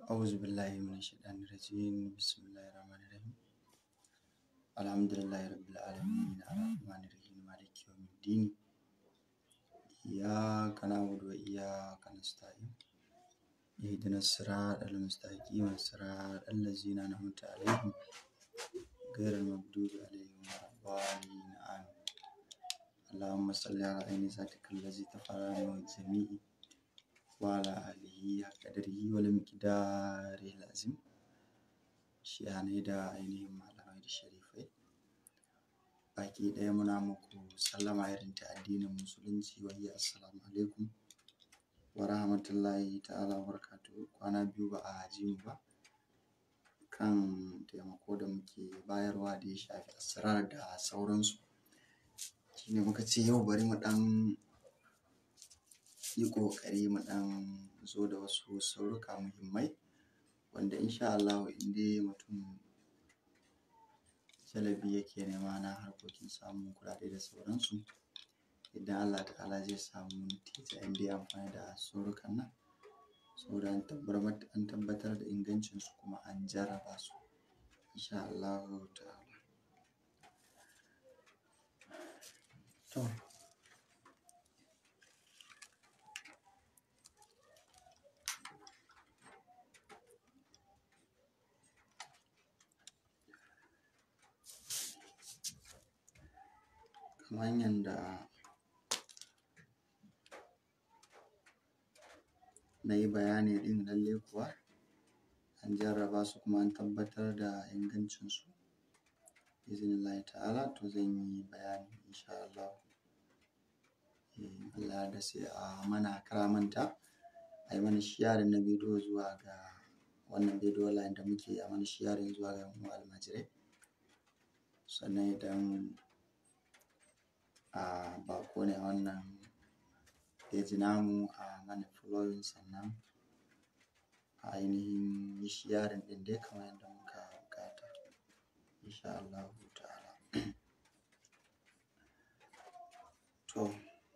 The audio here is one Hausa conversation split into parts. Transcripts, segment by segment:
أعوذ بالله من الشيطان الرجيم بسم الله الرحمن الرحيم الحمد لله رب العالمين الرحمن الرحيم مالك يوم الدين إياك نعبد وإياك نستعين اهدنا الصراط المستقيم صراط الذين أنعمت عليهم غير المغضوب عليهم ولا الضالين آمين اللهم صل على عين ذاتك الذي تفرع من الجميع وعلى آله حق قدره والمقدار العظيم shiyanai da ainihin malamai da sharifai baki ɗaya muna muku sallama irin ta addinin musulunci wayya assalamu alaikum wa rahmatullahi ta'ala wa barakatuhu kwana biyu ba a ji mu ba kan taimako da muke bayarwa da ya shafi asrar da sauransu shine muka ce yau bari mu ɗan yi ƙoƙari mu ɗan zo da wasu sauruka muhimmai wanda insha Allah in dai mutum jalabi yake nema na harkokin samun kuɗaɗe da sauransu idan Allah ta'ala zai samu natija in dai amfani da saurukan nan saboda an tabbatar da ingancinsu kuma an jarraba su insha Allah ta'ala to kamar yadda na yi bayani ɗin lalle kuwa an jarraba su kuma an tabbatar da ingancinsu izinillahi ta'ala to zan yi bayani insha Allah Allah da sai a mana karamanta a yi mana shiyarin na bidiyo zuwa ga wannan bidiyo line da muke a mana shiyarin zuwa ga mu almajirai sannan idan a bako ne a wannan page namu a mana following sannan a ainihin yi sharing ɗin dai kamar yadda muka bukata insha Allah ta'ala to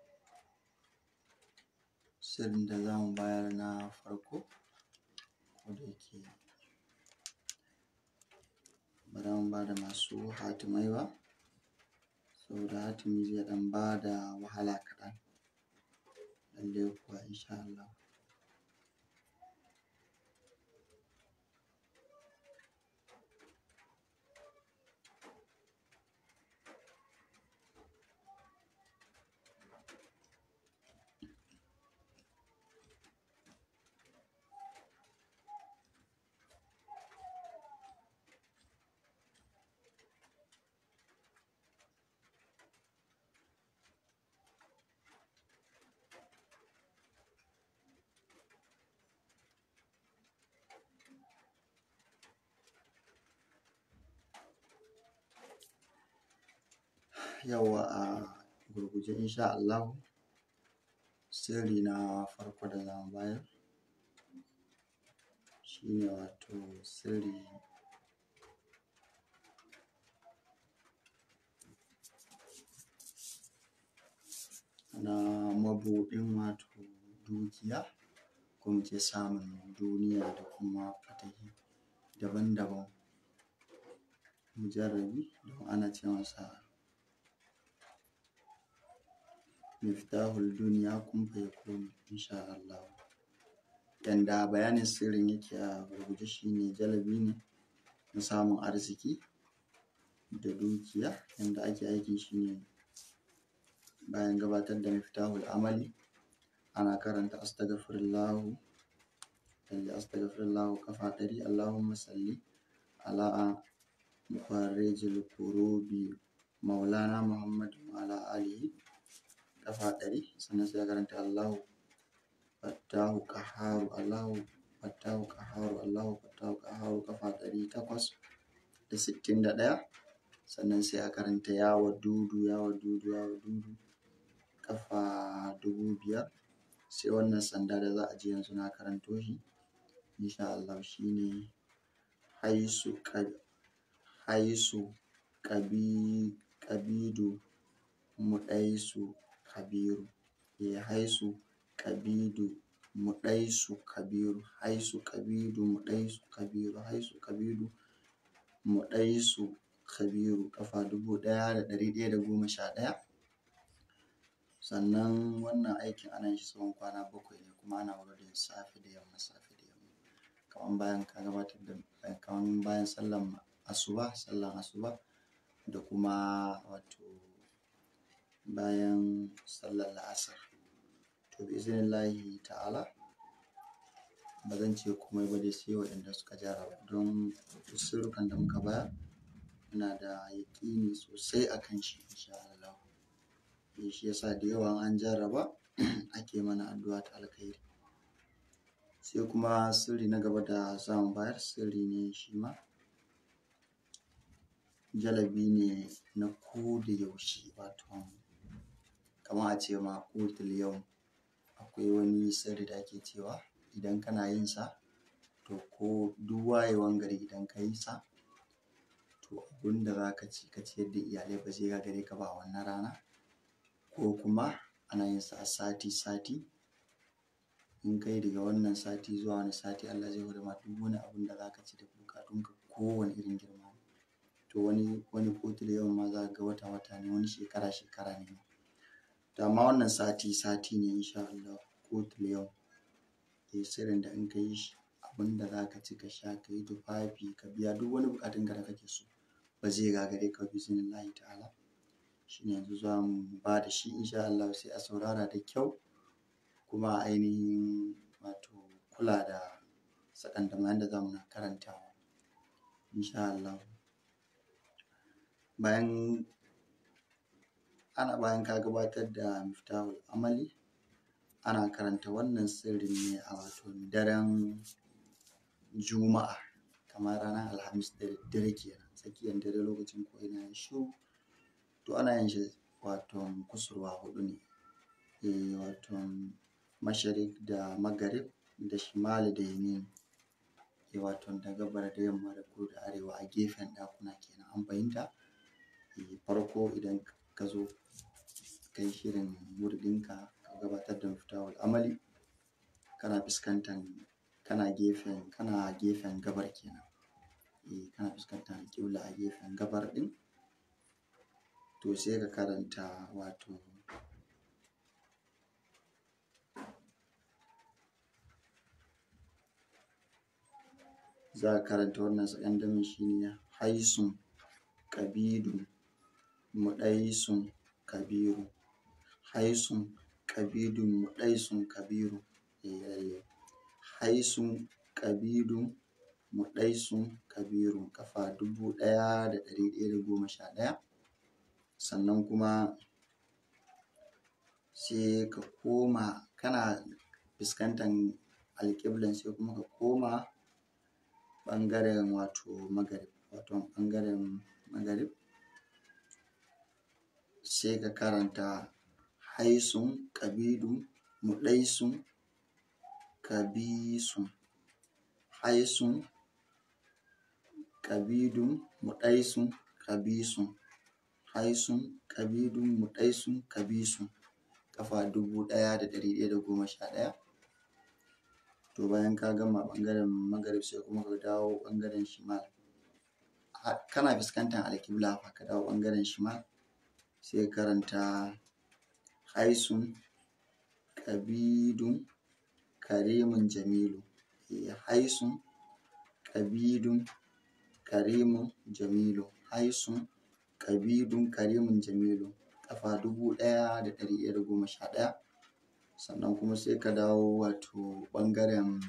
sirrin da za mu bayar na farko ko da yake ba za mu ba da masu hatimai ba saboda hatimi zai ɗan ba da wahala kaɗan lalle kuwa insha Allah yawa a gurguje insha Allah sirri na farko da za mu bayar shine wato sirri na mabuɗin wato dukiya ko mu ce samun duniya da kuma fatahi daban-daban mujarrabi don ana ce masa miftahul duniya kun fayakun insha Allah yanda bayanin sirrin yake a gurguje shine jalabi ne na samun arziki da dukiya yanda ake aikin shine bayan gabatar da miftahul amali ana karanta astaghfirullahu lalle astaghfirullahu kafa ɗari Allahumma salli ala mufarrijil kurubi maulana Muhammad wa ala alihi kafa ɗari sannan sai karanta Allahu fattahu qaharu Allahu fattahu qaharu Allahu fattahu qaharu kafa ɗari takwas da sittin da ɗaya sannan sai a karanta ya wadudu ya wadudu ya wadudu kafa dubu biyar sai wannan sanda da za a ji yanzu na karanto shi insha Allah shine haisu haisu kabi kabidu muɗaisu kabiru ya haisu kabidu muɗaisu kabiru haisu kabidu muɗaisu kabiru haisu kabidu muɗaisu kabiru kafa dubu ɗaya da ɗari ɗaya da goma sha ɗaya sannan wannan aikin ana shi tsawon kwana bakwai ne kuma ana wurin safe da yamma safe da yamma kamar bayan ka gabatar da kamar bayan sallan asuba sallan asuba da kuma wato bayan sallar la'asar to bi iznillahi ta'ala ba zan ce komai ba dai sai waɗanda suka jarraba don sirrukan da muka bayar muna da yaƙini sosai a kan shi insha Allah shi yasa da yawa an jarraba ake mana addu'a ta alkhairi sai kuma sirri na gaba da za mu bayar sirri ne shi ma jalabi ne na ko da yaushe wato kamar a ce ma kotul yau akwai wani sirri da ake cewa idan kana yin sa to ko duk wayewan gari idan ka yi sa to abin da za ka ci ka ciyar da iyalai ba zai gagare ka ba wannan rana ko kuma ana yin sa a sati sati in kai daga wannan sati zuwa wani sati Allah zai hore ma duk wani abin da za ka ci da bukatunka kowane irin girma to wani wani kotul yau ma za ga wata wata ne wani shekara shekara ne to amma wannan sati sati ne insha Allah kotul yau ke sirrin da in ka yi shi abin da za ka ci ka sha ka yi tufafi ka biya duk wani bukatun ka da kake so ba zai gagare ka bi lahi ta'ala shi ne yanzu za mu ba da shi insha Allah sai a saurara da kyau kuma ainihin wato kula da sakandamayan da za mu na karantawa insha Allah bayan ana bayan ka gabatar da miftahul amali ana karanta wannan sirrin ne a wato daren juma'a kamar ranar alhamis da daddare kenan tsakiyar dare lokacin ko ina ya shiru to ana yin shi wato kusurwa hudu ne e wato masharik da magarib da shimali da yamin e wato da gabar da yamma da kudu da arewa a gefen ɗakuna kenan an fahimta e farko idan ka zo ka yi shirin wurdinka ka gabatar da mafitawar amali kana fuskantar kana gefen kana gefen gabar kenan e kana fuskantar kibla a gefen gabar din to sai ka karanta wato za ka karanta wannan sakandamin shine haisun kabidun muɗaisun kabiru haisun kabidun muɗaisun kabiru eh haisun kabidun muɗaisun kabiru kafa dubu ɗaya da ɗari ɗaya da goma sha ɗaya sannan kuma sai ka koma kana fuskantar alƙiblan sai kuma ka koma ɓangaren wato magarib wato ɓangaren magarib sai ka karanta haisun kabidun muɗaisun kabisun haisun kabidun muɗaisun kabisun haisun kabidun muɗaisun kabisun kafa dubu ɗaya da ɗari ɗaya da goma sha ɗaya to bayan ka gama ɓangaren magarib sai kuma ka dawo ɓangaren shimal kana fuskantar alkibla fa ka dawo ɓangaren shimal sai karanta haisun kabidun karimun jamilu haisun kabidun karimun jamilu haisun kabidun karimun jamilu kafa dubu ɗaya da ɗari ɗaya da goma sha ɗaya sannan kuma sai ka dawo wato ɓangaren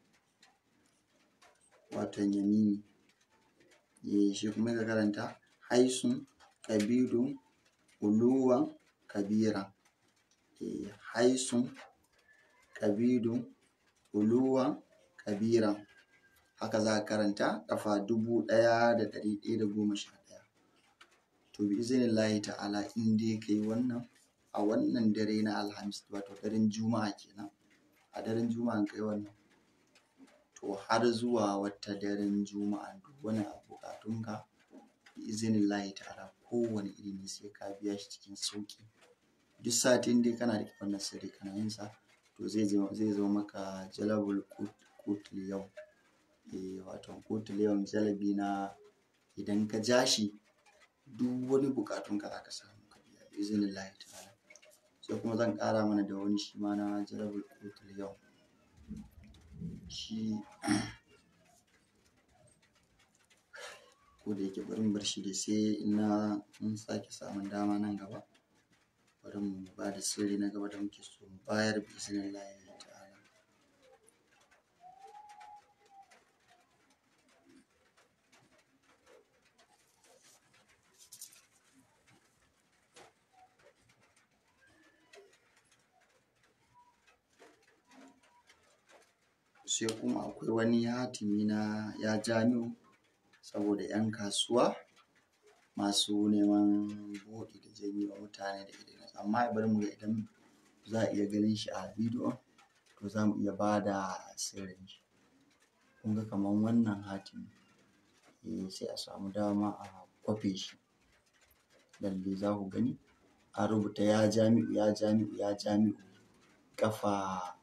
waton yamini eh shi kuma ka karanta haisun kabidun uluwan kabira eh haisun kabidun uluwan kabira haka za ka karanta kafa dubu ɗaya da ɗari ɗaya da goma sha ɗaya to bi izinillahi ta'ala in dai kai wannan a wannan dare na alhamis wato daren juma'a kenan a daren juma'a kai wannan to har zuwa wata daren juma'a duk wani bukatunka bi izinillahi ta'ala kowane iri ne sai ka biya shi cikin sauki duk satin dai kana da wannan sirri kana yin sa to zai zo maka jalabul kutul yau eh wato kutul yau jalabi na idan ka ja shi duk wani bukatun ka zaka samu ka biya izinillahi ta'ala sai kuma zan ƙara mana da wani shi ma na jalabul kutul yau shi ko da yake bari mu bar shi dai sai na mun sake samun dama nan gaba bari mu ba da sirri na gaba da muke so mu bayar bi izinillahi ta'ala sai kuma akwai wani hatimi na ya jami'u saboda 'yan kasuwa masu neman buɗi da janyewa mutane da idan amma bari mu ga idan za a iya ganin shi a bidiyo to za mu iya ba da sirrin shi kun ga kamar wannan hatimi eh sai a samu dama a kwafe shi lalle za ku gani an rubuta ya jami'u ya jami'u ya jami'u ƙafa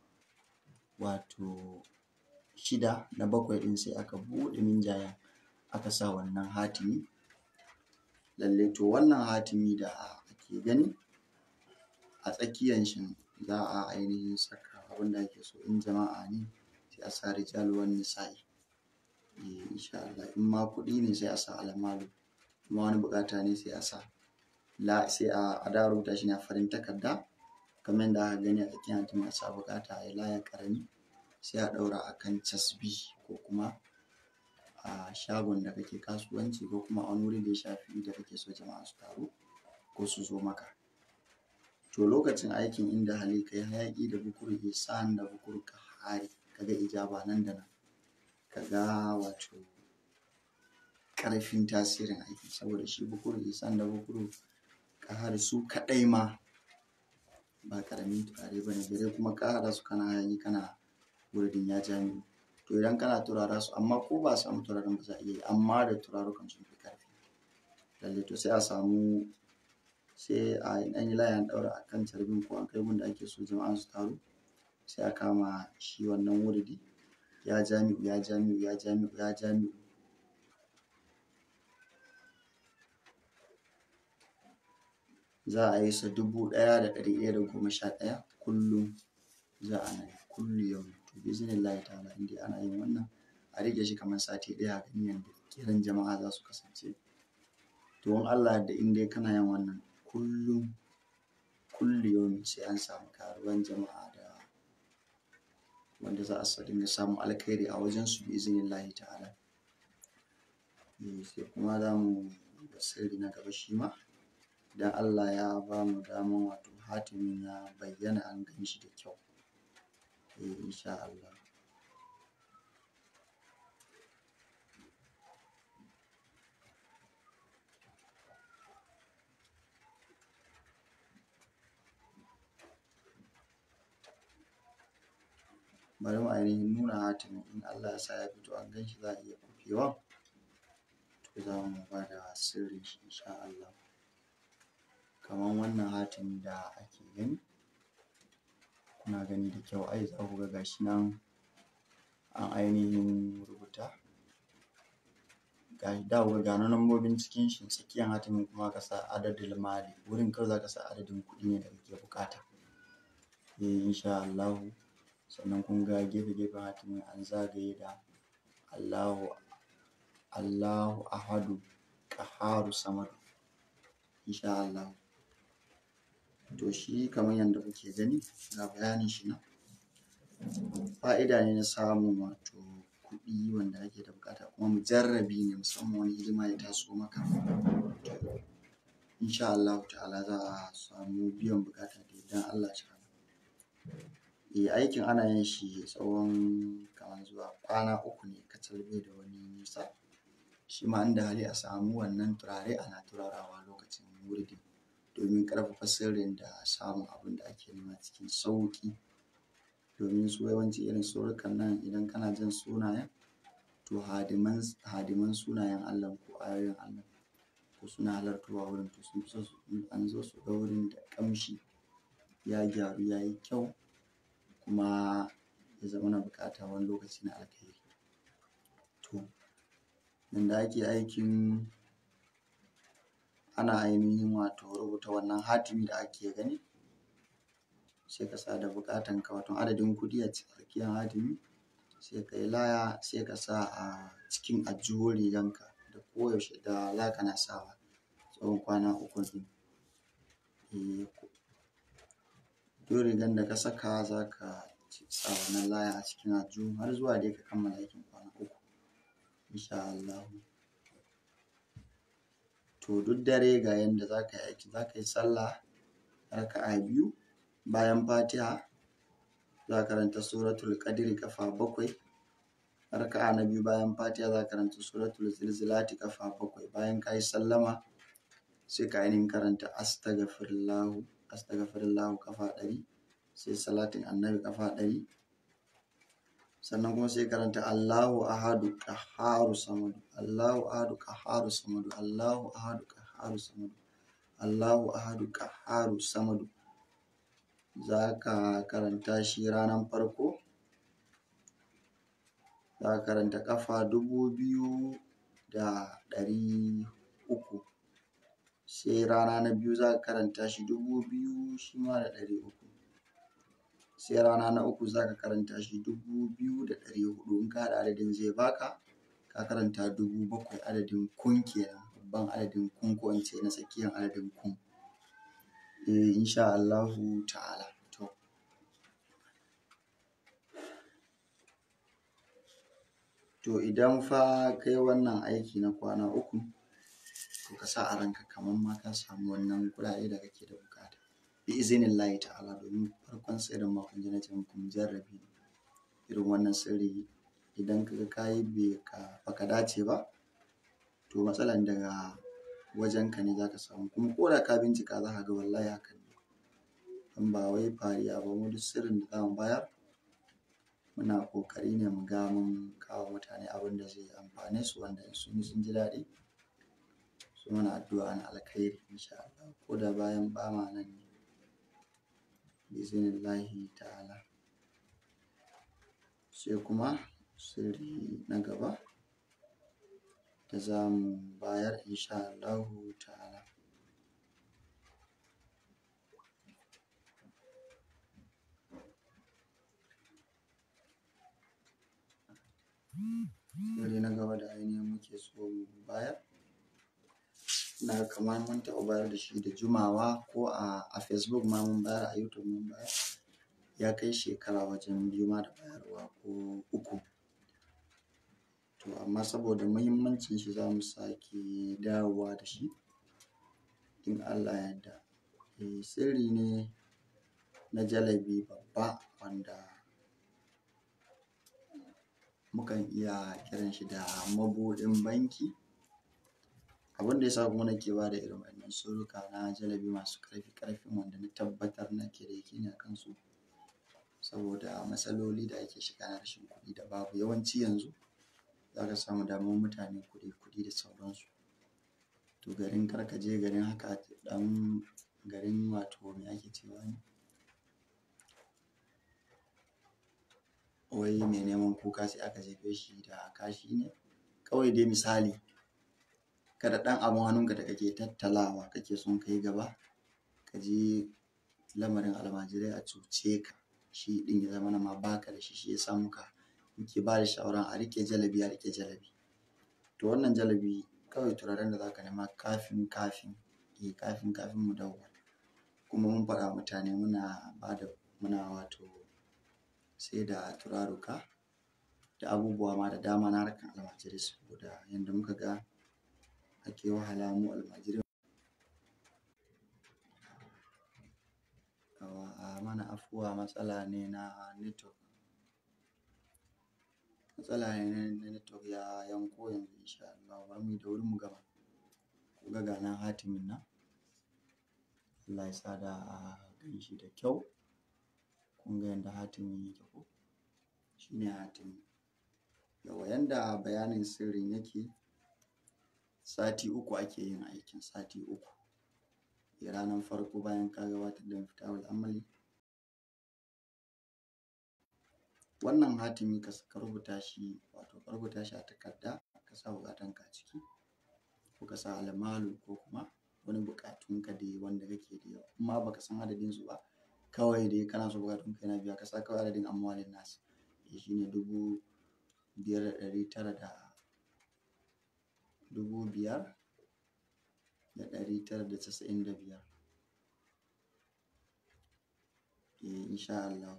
wato shida na bakwai ɗin sai aka buɗe minjayen aka sa wannan hatimi lalle to wannan hatimi da ake gani a tsakiyan shi za a ainihin saka abin da ake so in jama'a ne sai a sa rijal wan nisa'i eh insha Allah in ma kuɗi ne sai a sa almalu kuma wani buƙata ne sai a sa la sai a da rubuta shi ne a farin takarda kamar yadda aka gani a tsakiyar hatimi a sa buƙata a yi laya ƙarami sai a ɗaura a kan casbi ko kuma a shagon da kake kasuwanci ko kuma a wani wuri da ya shafi da kake so jama'a su taru ko su zo maka to lokacin aikin inda hali kai hayaƙi da bukur ihsan da bukur kahari kaga ijaba nan da nan kaga wato ƙarfin tasirin aiki saboda shi bukur ihsan da bukur kahari su kaɗai ma ba ƙaramin turare ba ne gare kuma ka haɗa su kana hayaƙi kana wuridin ya jami'u to idan kana turara su amma ko ba a samu turaren ba za a iya yi amma da turarukan sun fi ƙarfi lalle to sai a samu sai a ɗan yi layan ɗaura a kan carbin ko an kai gun da ake so jama'a su taru sai a kama shi wannan wuridi ya jami'u ya jami'u ya jami'u ya jami'u za a yi sa dubu ɗaya da ɗari ɗaya da goma sha ɗaya kullum za a nan kullu yau to biznillahi ta'ala in dai ana yin wannan a rike shi kamar sati ɗaya a gani yadda kiran jama'a za su kasance to in Allah da in dai kana yin wannan kullum kullu yau sai an samu karuwan jama'a da wanda za a sa dinga samun alkhairi a wajen su bi iznillahi ta'ala sai kuma za mu da sirri na gaba shi ma idan Allah ya ba mu daman wato hatimin ya bayyana an gan shi da kyau eh insha Allah bari mu ainihin nuna hatimin in Allah ya sa ya fito an gan shi za a iya kufewa to za mu ba da sirrin shi insha Allah kamar wannan hatimi da ake gani kuna gani da kyau ai za ku ga gashi nan an ainihin rubuta ga da ku ga gano lambobin cikin shi tsakiyan hatimin kuma ka sa adadin mali wurin kawai za ka sa adadin kuɗi ne da kake buƙata eh insha Allahu sannan kun ga gefe gefen hatimin an zagaye da Allahu Allahu ahadu qaharu samadu insha Allahu to shi kamar yadda kuke gani ga bayanin shi nan fa'ida ne na samun wato kuɗi wanda ake da bukata kuma mujarrabi ne musamman wani hidima ya taso maka insha Allah ta'ala za a samu biyan bukata da idan Allah ta'ala eh aikin ana yin shi tsawon kamar zuwa kwana uku ne kacal bai da wani nisa shi ma inda hali a samu wannan turare ana turarawa lokacin wurdi domin ƙarfafa sirrin da samun abin da ake nema cikin sauƙi domin su yawanci irin surukan nan idan kana jin sunayen to hadiman hadiman sunayen Allah ko ayoyin Allah ko suna halartowa wurin to sun fi so an zo su ga wurin da ƙamshi ya gyaru ya yi kyau kuma ya zama na bukata wani lokaci na alkhairi to yanda ake aikin ana ainihin wato rubuta wannan hatimi da ake gani sai ka sa da bukatan ka wato adadin kuɗi a tsakiyar hatimi sai ka yi laya sai ka sa a cikin ajjuhun riganka da koyaushe da za ka na sawa tsawon kwana uku ɗin duk rigan da ka saka za ka sa wannan laya a cikin aljihu har zuwa dai ka kammala aikin kwana uku insha Allahu to duk dare ga yanda za ka yi aiki za ka yi sallah raka'a biyu bayan fatiha za ka karanta suratul qadri kafa bakwai raka'a na biyu bayan fatiha za ka karanta suratul zilzilati kafa bakwai bayan ka yi sallama sai ka ainihin karanta astaghfirullahu astaghfirullahu kafa ɗari sai salatin annabi kafa ɗari sannan kuma sai karanta Allahu ahadu qahharu samadu Allahu ahadu qahharu samadu Allahu ahadu qahharu samadu Allahu ahadu qahharu samadu za ka karanta shi ranar farko za ka karanta kafa dubu biyu da ɗari uku sai rana na biyu za ka karanta shi dubu biyu shi ma da ɗari uku sai rana na uku za ka karanta shi dubu biyu da ɗari hudu in ka haɗa adadin zai baka ka karanta dubu bakwai adadin kun kenan babban adadin kun ko in ce na tsakiyar adadin kun eh insha Allahu ta'ala to to idan fa kai wannan aiki na kwana uku to ka sa a ranka kamar ma ka samu wannan kuɗaɗe da kake da bukata bi izinin layi ta'ala domin farkon sirrin makon ji na ce muku jarrabi irin wannan sirri idan kaga kayi bai ka baka dace ba to matsalan daga wajen ka ne zaka samu kuma ko da ka bincika za ka ga wallahi haka ne in ba wai fariya ba mu duk sirrin da zamu bayar muna kokari ne mu ga mun kawo mutane abin da zai amfane su wanda in sun yi sun ji daɗi su mana addu'a na alkhairi insha Allah ko da bayan ba ma nan ne bizinillahi ta'ala sai kuma sirri na gaba da za mu bayar insha Allahu ta'ala sirri na gaba da ainihin muke so mu bayar na kamar mun taɓa bayar da shi da jumawa ko a facebook ma mun bayar a youtube mun bayar ya kai shekara wajen biyu ma da bayarwa ko uku to amma saboda muhimmancin shi za mu sake dawowa da shi in allah yadda e, sirri ne na jalabi babba wanda mukan iya kiran shi da mabuɗin banki abin da ya sa kuma nake ba da irin wannan suruka na jalabi masu ƙarfi ƙarfin wanda na tabbatar nake da yake a kansu saboda matsaloli da ake shiga na rashin kuɗi da babu yawanci yanzu za ka samu damar mutane kuɗi kuɗi da sauransu to garin karka je garin haka ɗan garin wato me ake cewa ne wai mai neman kuka sai aka jefe shi da kashi ne kawai dai misali kada ɗan abin hannunka da kake tattalawa kake son kai gaba ka je lamarin almajirai a cuce ka shi ɗin ya zama na ma baka da shi shi ya sa muka muke ba da shawaran a rike jalabi a rike jalabi to wannan jalabi kawai turaren da zaka nema kafin kafin eh kafin kafin mu dawo kuma mun faɗa mutane muna ba da muna wato sai da turaruka da abubuwa ma da dama na harkar almajirai saboda yadda muka ga ake wahala mu almajirai a mana afuwa matsala ne na network matsala ne na network ya yanko yanzu insha Allah bari mu da wuri mu gama ku ga ga nan hatimin nan Allah ya sa da a gan shi da kyau kun ga yadda hatimin yake ko shine hatimin yawa yanda bayanin sirrin yake sati uku ake yin aikin sati uku ranar farko bayan ka gabatar da mafitawul amali wannan hatimi ka ka rubuta shi wato ka rubuta shi a takarda ka sa buƙatunka a ciki ko ka sa almalu ko kuma wani buƙatunka dai wanda kake da yawa amma baka san adadin su ba kawai dai kana so buƙatunka yana biya ka sa kawai adadin amwalin nasu shi ne dubu biyar da ɗari tara da dubu biyar da ɗari tara da casa'in da biyar eh insha Allah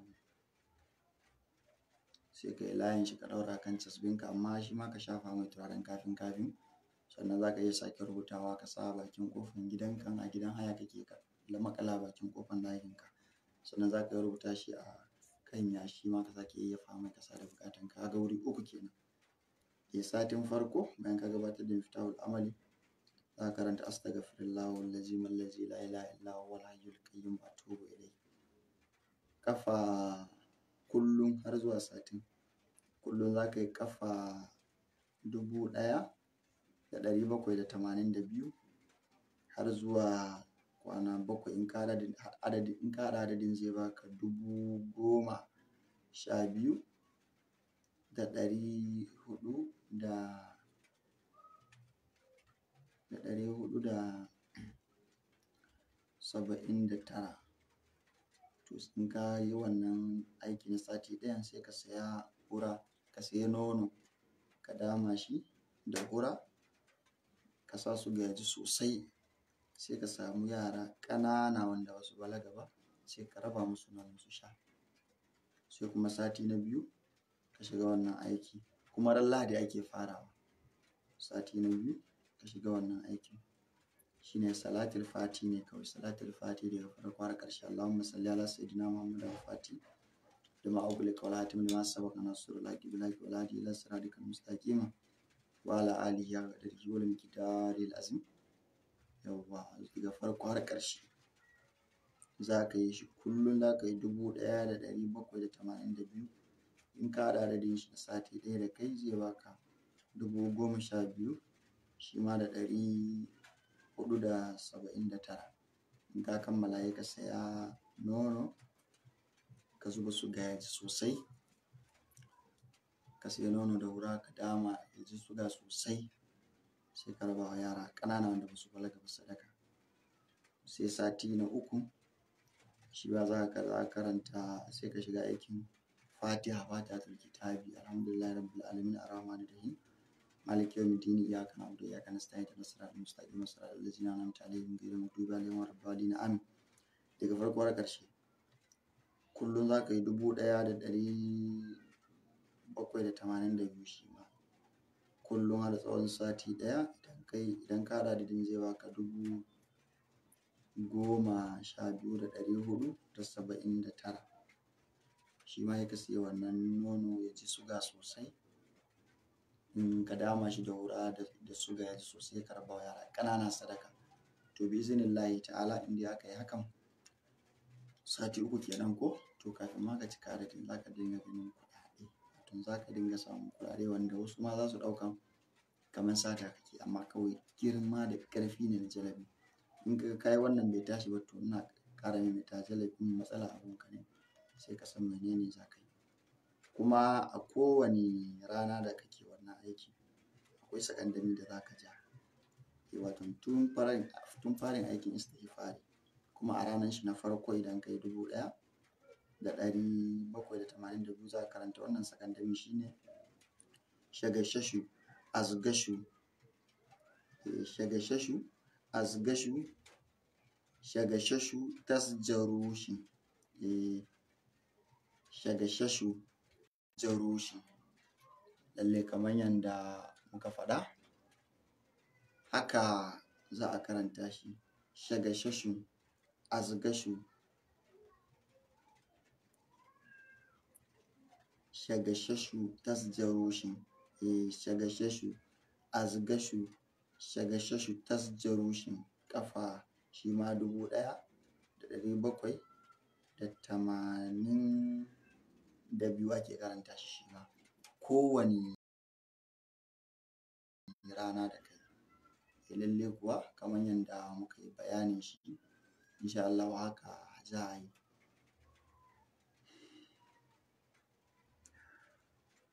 sai ka yi layin shi ka ɗaura kan casbinka amma shi ma ka shafa mai turaren kafin kafin sannan za ka iya sake rubutawa ka sa bakin kofan gidanka a gidan haya kake ka makala bakin kofan ɗakinka sannan za ka iya rubuta shi a kan yashi ma ka sake yayyafa mai ka sa da buƙatanka ga wuri uku kenan eh satin farko bayan ka gabatar da miftahul amali za ka karanta astaghfirullah allazi allazi la ilaha illa huwa al-hayyul qayyum wa atubu ilayh kafa kullum har zuwa satin kullum za ka yi kafa dubu ɗaya da ɗari bakwai da tamanin da biyu har zuwa kwana bakwai in ka adadin in ka haɗa adadin zai baka dubu goma sha biyu da ɗari huɗu da da ɗari huɗu da saba'in da tara to in ka yi wannan aiki na sati ɗayan sai ka saya hura ka saya nono ka dama shi da hura ka sa su gaji sosai sai ka samu yara ƙanana wanda ba su balaga ba sai ka raba musu nono su sha sai kuma sati na biyu ka shiga wannan aiki kuma ran lahadi ake farawa sati na biyu ka shiga wannan aikin shine salatul fati ne kawai salatul fati daga farko har ƙarshe Allahumma salli ala sayyidina Muhammad al-Fati da ma augul qawla hatim lima sabaqa nasrul laki bilaki wal hadi ila siratikal mustaqim wa ala alihi wa qadrihi wal miqdaril azim yawwa daga farko har ƙarshe za ka yi shi kullum za ka yi dubu ɗaya da ɗari bakwai da tamanin da biyu in ka haɗa adadin shi na sati ɗaya da kai zai baka dubu goma sha biyu shi ma da ɗari huɗu da saba'in da tara in ka kammala ya ka saya nono ka zuba suga ya ji sosai ka saya nono da wura ka dama ya ji suga sosai sai ka raba wa yara ƙanana wanda ba su balaga ba sadaka sai sati na uku shi ba za ka karanta sai ka shiga aikin fatiha fatiha tul kitabi alhamdulillah rabbil alamin arrahmanir rahim مالك يوم الدين إياك نعبد وإياك نستعين اهدنا الصراط المستقيم صراط الذين أنعمت عليهم غير المغضوب عليهم ولا الضالين آمين daga farko har ƙarshe kullum za ka yi dubu ɗaya da ɗari bakwai da tamanin da biyu shi ma kullum har tsawon sati ɗaya idan kai idan ka haɗa adadin zai baka dubu goma sha biyu da ɗari huɗu da saba'in da tara shi ma ya ka siya wannan nono ya ji suga sosai in ka dama shi da wura da suga ya ji sosai ka raba wa yara ƙanana sadaka to bi izinillahi ta'ala inda aka yi hakan sati uku kenan ko to kafin ma ka cika adadin za ka dinga ganin kuɗaɗe wato za ka dinga samun kuɗaɗe wanda wasu ma za su ɗauka kamar sata kake amma kawai girma da ƙarfi ne na jalabi in ka kai wannan bai tashi ba to ina ƙara maimaita jalabin matsala abunka ne sai ka san menene za ka yi kuma a kowane rana da kake wannan aiki akwai sakandami da za ka ja wato tun farin tun farin aikin istighfari kuma a ranar shi na farko idan kai dubu ɗaya da ɗari bakwai da tamanin da biyu za ka karanta wannan sakandami shine shagashashu azgashu shagashashu azgashu shagashashu tasjarushi shagashashu jarushi lalle kamar yadda muka faɗa haka za a karanta shi shagashashu azgashu shagashashu tasjarushi eh shagashashu azgashu shagashashu tasjarushin kafa shi ma dubu ɗaya da ɗari bakwai da tamanin da biyu ake karanta shi shi ma kowane rana da kai eh lalle kuwa kamar yadda muka yi bayanin shi insha Allah haka za a yi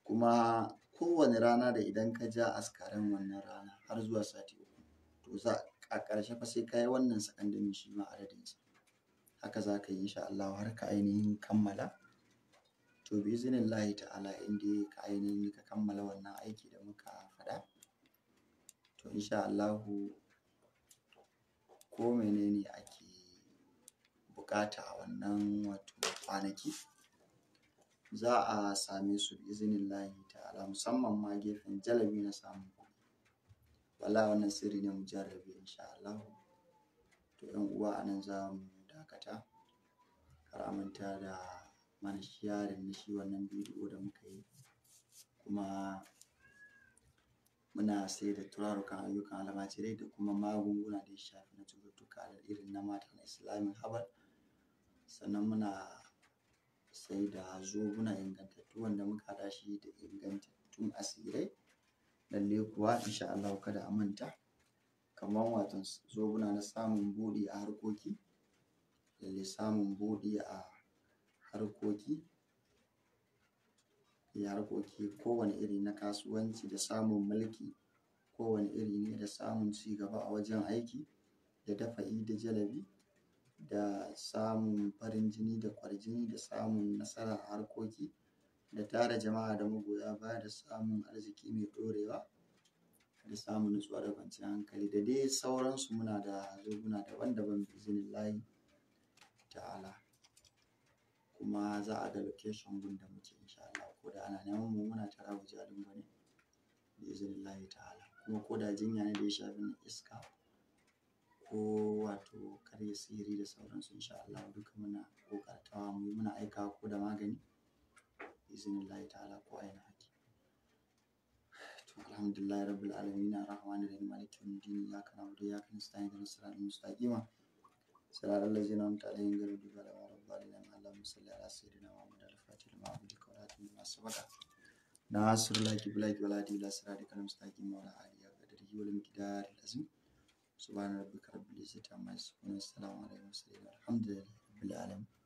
kuma kowane rana da idan ka ja askaran wannan rana har zuwa sati uku to za a ƙarshe fa sai ka yi wannan sakandamin shi ma adadinsa haka za ka yi insha Allah har ka ainihin kammala to bi iznillahi ta'ala in dai ka ainihin ka kammala wannan aiki da muka faɗa to insha Allahu ko menene ake buƙata a wannan wato kwanaki za a same su bi iznillahi ta'ala musamman ma gefen jalabi na samun kuɗi wala wannan sirri ne mujarrabi insha Allahu to yan uwa anan za mu dakata kar a manta da mana sharing na shi wannan bidiyo da muka yi kuma muna sai da turarukan ayyukan almajirai da kuma magunguna da ya shafi na cututtuka da irin na mata na islamic herbal sannan muna sai da zobuna ingantattu wanda muka haɗa shi da ingantattun asirai lalle kuwa insha Allah kada a manta kamar watan zobuna na samun buɗi a harkoki lalle samun buɗi a harkoki ya harkoki kowane iri na kasuwanci da samun mulki kowane iri ne da samun ci gaba a wajen aiki da dafa'i da jalabi da samun farin jini da kwarjini da samun nasara a harkoki da tara jama'a da magoya baya da samun arziki mai ɗorewa da samun nutsuwa da kwanciyar hankali da dai sauransu muna da zobuna daban-daban biznillahi ta'ala kuma za a ga location gun da muke insha Allah ko da ana neman mu muna tara wajalin bane biznillahi ta'ala kuma ko da jinya ne da ya shafi na iska ko wato karya sihiri da sauransu insha Allah duka muna kokartawa mu muna aikawa ko da magani biznillahi ta'ala ko aina haki to alhamdulillahi rabbil alamin arrahmanir rahim maliki yawmiddin iyyaka na'budu wa iyyaka nasta'in ihdinas siratal mustaqim صراط الذين أنعمت عليهم غير المغضوب عليهم ولا الضالين اللهم صل على سيدنا محمد الفاتح لما أغلق والخاتم لما سبق ناصر الله بالحق والهادي إلى صراطك المستقيم وعلى آله قدره والمقدار العظيم سبحان ربك رب العزة عما يصفون والسلام على المرسلين والحمد لله رب العالمين